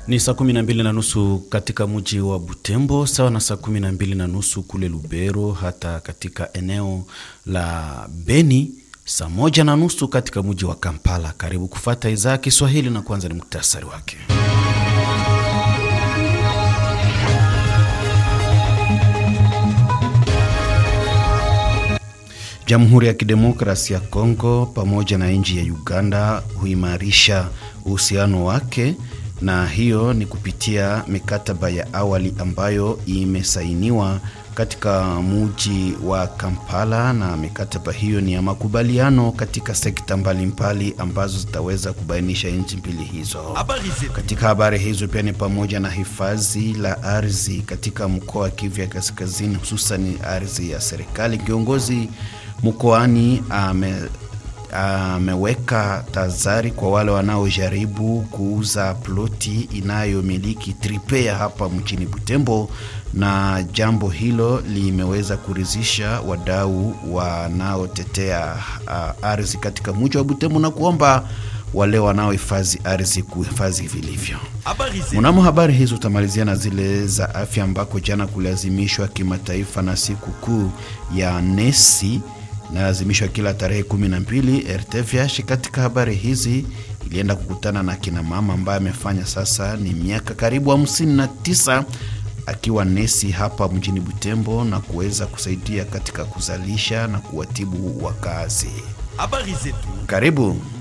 Ni saa kumi na mbili na nusu katika mji wa Butembo, sawa na saa kumi na mbili na nusu kule Lubero, hata katika eneo la Beni, saa moja na nusu katika mji wa Kampala. Karibu kufata idhaa ya Kiswahili na kwanza ni muktasari wake. Jamhuri ya Kidemokrasia ya Kongo pamoja na nchi ya Uganda huimarisha uhusiano wake na hiyo ni kupitia mikataba ya awali ambayo imesainiwa katika mji wa Kampala, na mikataba hiyo ni ya makubaliano katika sekta mbalimbali ambazo zitaweza kubainisha nchi mbili hizo. Katika habari hizo pia ni pamoja na hifadhi la ardhi katika mkoa wa Kivu ya Kaskazini, hususan ardhi ya serikali. Kiongozi mkoani ame ameweka tahadhari kwa wale wanaojaribu kuuza ploti inayomiliki tripea hapa mjini Butembo, na jambo hilo limeweza kuridhisha wadau wanaotetea uh, ardhi katika mji wa Butembo na kuomba wale wanaohifadhi ardhi kuhifadhi vilivyo. Mnamo habari hizo utamalizia na zile za afya, ambako jana kulazimishwa kimataifa na siku kuu ya nesi inalazimishwa kila tarehe kumi na mbili. RTVH katika habari hizi ilienda kukutana na kina mama ambaye amefanya sasa ni miaka karibu hamsini na tisa akiwa nesi hapa mjini Butembo na kuweza kusaidia katika kuzalisha na kuwatibu wakazi. Habari zetu, karibu.